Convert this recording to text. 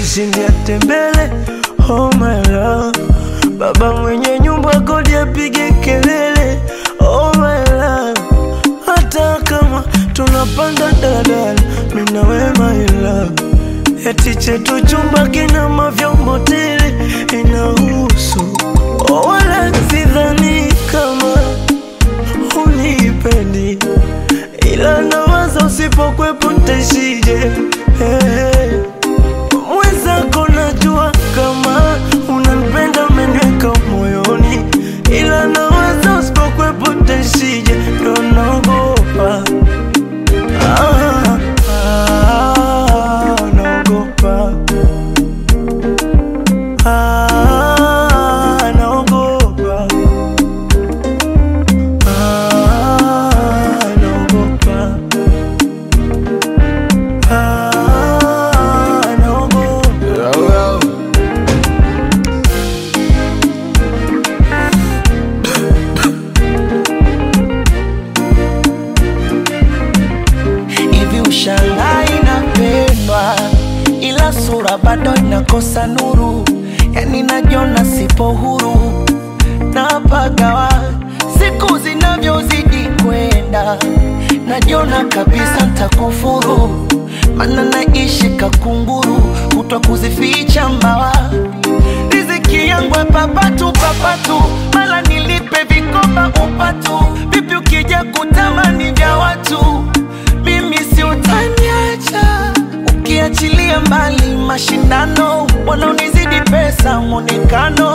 kushindia tembele. Oh my love, baba mwenye nyumba kodi apige kelele. Oh my love, hata kama tunapanda daladala, mimi na wewe my love, eti chetu chumba kina mavyombo tele, inahusu oh, wala sidhani kama unipendi ila nawaza usipokwepo ntaishije hey. Mwenzako najua kama unanipenda umeniweka moyoni, ila nawaza usipokwepo ntaishije, ndo naogopa ah, ah, naogopa ah, naogopa ah, naogopa ah, naogopa hivi ushangaa inapendwa ila sura bado inakosa nuru yani najiona sipo huru napagawa siku zinavyozidi kwenda najiona kabisa ntakufuru mana naishi kakunguru kutwa kuzificha mbawa riziki yangu papatu papatu mala nilipe vikoba upatu vipi ukija kutamani vya watu mimi si utaniacha ukiachilia mbali mashindano wanaonizidi pesa mwonekano